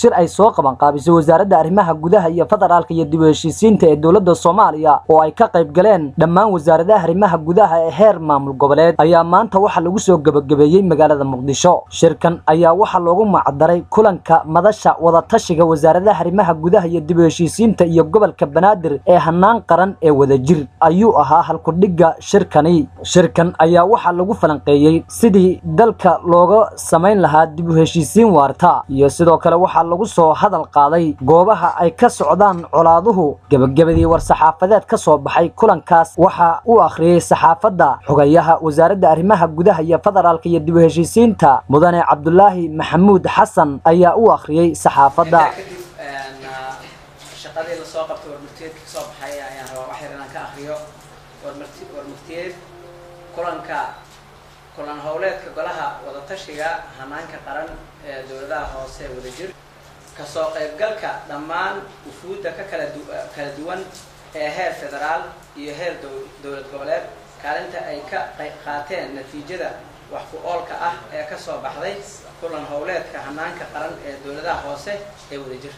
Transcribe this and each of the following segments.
shir ay soo qaban qaabisay wasaaradda arrimaha gudaha iyo federaalka iyo dib u heshiisiinta ee dowladda soomaaliya oo ay ka qayb galeen dhammaan wasaaradaha arrimaha gudaha ee heer maamul goboleed ayaa maanta waxaa lagu soo gebagabeeyey magaalada muqdisho shirkan ayaa waxaa loogu macdaray kulanka madasha wadatashiga wasaaradaha arrimaha gudaha iyo dib u heshiisiinta iyo gobolka banaadir ee hanaan qaran ee wadajir ayuu ahaa halkudhigga shirkani shirkan ayaa waxaa lagu falanqeeyey sidii dalka looga samayn lahaa dib u heshiisiin waarta iyo sidoo kale waxaa lagu soo hadal qaaday goobaha ay ka socdaan colaaduhu gebagabadii war-saxaafadeed ka soo baxay kulankaas waxaa u akhriyey saxaafadda xogayaha wasaaradda arrimaha gudaha iyo federaalka iyo dib u heshiisiinta mudane cabdulaahi maxamuud xasan ayaa u akhriyey saxaafadda kadib shaqadii lasoo qabtay warmurtiyeedka kasoo baxay ayaan rabaa wax yar inaan ka akriyo warmurti warmurtiyeed kulanka kulan howleedka golaha wadatashiga hanaanka qaran ee dowladaha hoose wadajir kasoo qaybgalka dhammaan wufuudda ka kala du kala duwan ee heer federaal iyo heer dowlad goboleed kaalinta ay ka qaateen natiijada wax ku oolka ah ee kasoo baxday kulan howleedka hanaanka qaran ee dowladaha hoose ee wadajir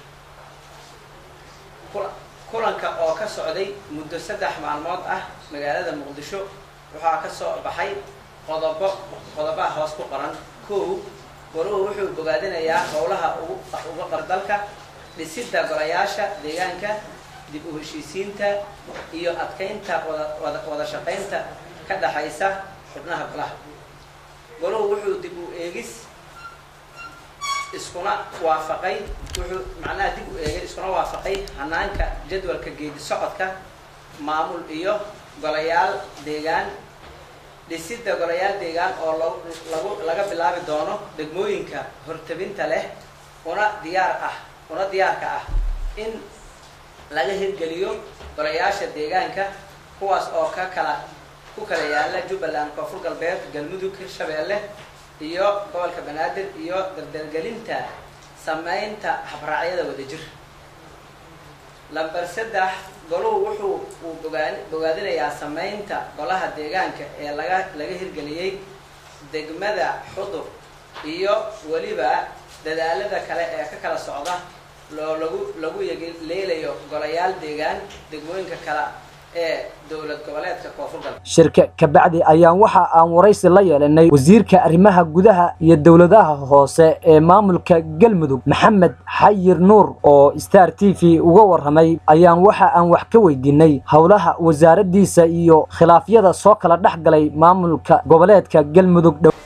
kulanka oo ka socday muddo saddex maalmood ah magaalada muqdisho waxaa ka soo baxay qodobo qodobaha hoos ku qoran kow goruhu wuxuu bogaadinayaa howlaha ugu uga qardalka dhisidda golayaasha deegaanka dib u heshiisiinta iyo adkeynta wada wada shaqaynta ka dhaxaysa xubnaha golaha goruhu wuxuu dib u eegis iskuna waafaqay wuxuu macnaha dib u eegay iskuna waafaqay hanaanka jadwalka geedi socodka maamul iyo golayaal deegaan dhisidda golayaal deegaan oo lagu laga bilaabi doono degmooyinka hortabinta leh una diyaar ah una diyaarka ah in laga hirgeliyo golayaasha deegaanka kuwaas oo ka kala ku kala yaala jubbaland koonfur galbeed galmudug hirshabeelle iyo gobolka banaadir iyo dardargelinta sameynta habraacyada wadajir lamber saddex goluhu wuxuu uu bogaa bogaadinayaa sameynta golaha deegaanka ee laga laga hirgeliyey degmada xudur iyo weliba dadaalada kale ee ka kala socda loo lagu lagu leelayo golayaal deegaan degmooyinka kale ee dowlad goboleedka koonfur galbeed shirka kabacdi ayaan waxa aan waraysi la yeelanay wasiirka arrimaha gudaha iyo dowladaha hoose ee maamulka galmudug maxamed xayir nuur oo star t v uga warramay ayaan waxa aan wax ka weydiinay howlaha wasaaraddiisa iyo khilaafyada soo kala dhex galay maamulka goboleedka galmudug dhow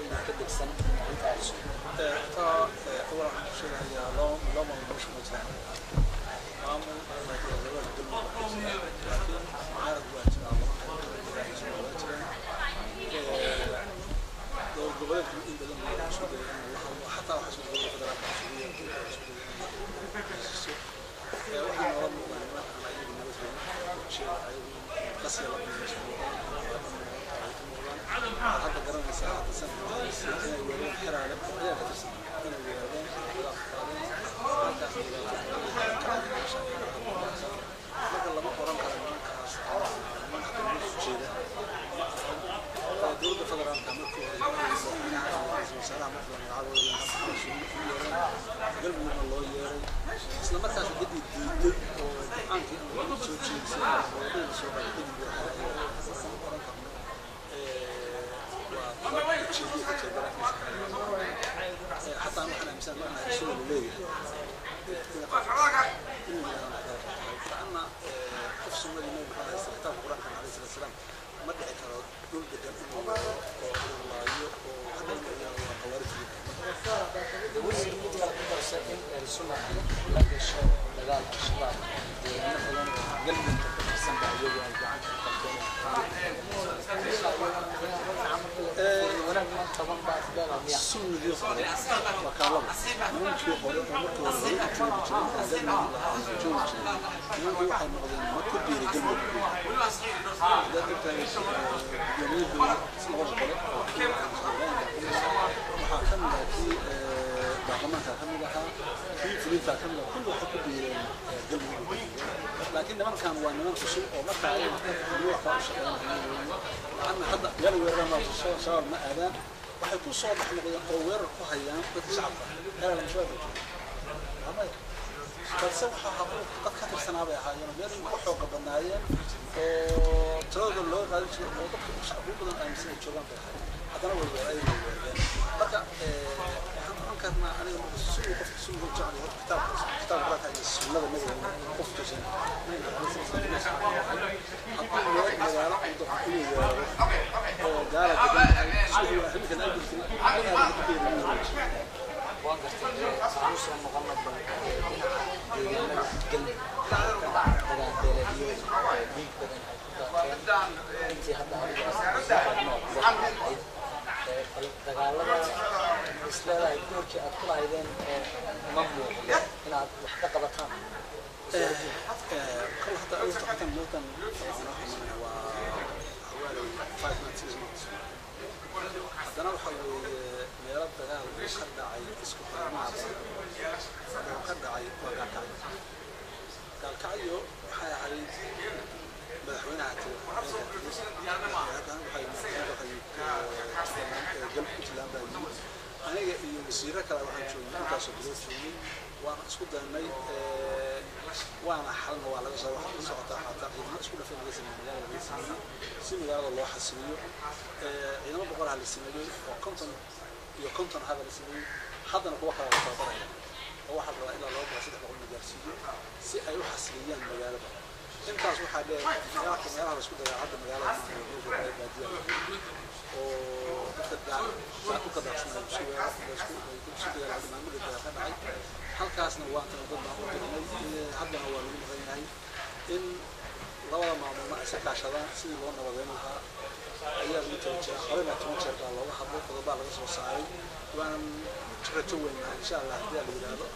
isla markaas kadib diiday oo go-aankii aan soo jeedisay oo soo حتى أنا أنا مثلا أنا رسول الله فأنا قف سنة النبي محمد صلى الله عليه وسلم السلام ما دعي ترى دول جدا الله وهذا الموضوع خوارج sunigii hore wakaalada nimankii hore oo markii hore hore u joogi jiray joogi jiray nimankii waxay noqdeen ma ku biiray galmudug dad ogtahay gudoomiyadooda labada qole waxaa ka mid ah kii baarlamaanka ka mid ahaa kii fulinta ka mid ah kulli waxay ku biireen galmudug laakiin nimankan waa niman cusub oo markaa ay nuuxa u shaqeynayaan laanna hadda meel weerarama shabaab ma aadaan waxay ku soo dhex noqdeen oo weerar ku hayaan dadka shacabka heer al-shabaab amay balse waxaa habuu dad ka tirsanaa bay ahaayeen meel ay ugu xooga badnaayeen oo tiradooda loo qaadin jiro oo dadka shacbi badan aaminsan ay joogaan bay ahaayeen haddana way ay weereen marka waxaan oran karnaa aniga marka siduu qofka siduu u jecel yahay kitaabka kitaabka quraanka iyo sunnada nabiga qof tusan hadduu weer magaalo uu dadku ku yeero oo gaala degan siduu xilligan ay jirtay inaad lagu beerin waan gartay waxaan usoo noqona bal dhinaca deegaanada galmudug dagaalbeeleedyo dhiig badan ay ku daateen intii hadda adiga bal dagaalada isleedahay doorkii aad ku lahaydeen ma muuqdo inaad wax ka qabataan kol hadda awta xatan mootan waxaan xamanaya waa xawaali five months six months haddana waxa weeye meelo dagaal uu ka dhacay isku xirmaha badan oo ka dhacay waa gaalkacyo gaalkacyo waxay ahayd madaxweynaha gal puntland baa yimid aniga iyo wasiiro kale waxaan joognay intaasoo bilood joogay waana isku daynay waana xalna waa laga soo waxa ka socotaa xataa ciidamo isku dhafay laga sameeyey magaalada laga sameeyey si magaalada loo xasiliyo ciidamo boqol ha la sameeyey oo konton iyo konton haba la sameeyey haddana kuwa kale la tababaraya oo waxaa la rabaa ilaa laba boqol saddex boqol la gaarsiiyo si ay u xasiliyaan magaalada intaas waxaa dheer magaalka meelaha la isku dayaa hadda magaalada maamulka baadiya oo dadka dhulka daaqsanaya isku weerar isku isku dagaal hadda maamulka dagaa ka dhacay halkaasna waa tan dad baan u dirnay haddana waa lagu mudan yahay in labada maamulna ay iska kaashadaan sidii loo nabadeyn lahaa ayaa lagu tala jira horena toban jeer baa looga hadlay qodobaa laga soo saaray waanan rajo weynahay insha allah haddii la yidhaahdo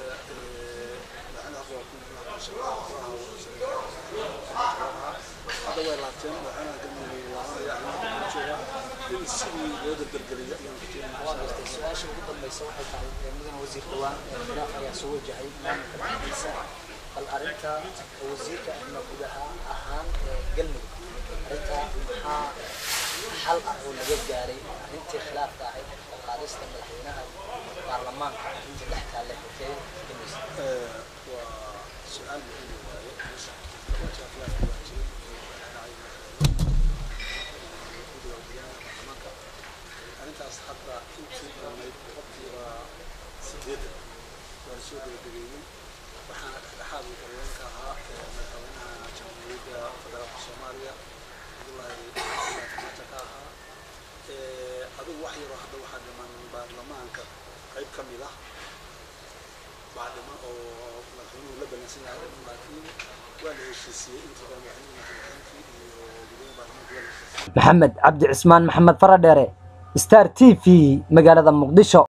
hadda way laabteen waxaana galmudug laabanaya arrimaha jooga in sidii loo dardargeliyo ayaan ku waan gartay su-aasha ugu dambaysa waxay tahay mudane wasiir dhawaan khilaaf ayaa soo wajahay maamulka dhexdiisa bal arrinta wasiirka arrimaha gudaha ahaan galmudug arrinta maxaa xal ah oo laga gaaray arrintii khilaafka ahayd qaadista madaxweynaha baarlamaanka arrintii dhex taalle hotee dhamaysa waa su-aal muhiim waaye meesha khilaafka waa jiray arrintaas hadda intii dhammayd boqolkiiba sideetan waa lasoo gabagabeeyey waxaana dhexdhexaad uu haweenka ahaa madaxweynaha jamhuuriyadda federaalka soomaaliya cabdullaahi farmaajo ka ahaa adigu wax yaroo hadda waxaa dhiman baarlamaanka qayb ka mid ah baa dhiman oo madaxweynuhu la ballansan yahay laakiin waa la heshiisiyey intii baa madaxweynuhu iyo gudoomiya baarlamaanka waa la heshiisiyey maxamed cabdi cismaan maxamed faradheere star t v magaalada muqdisho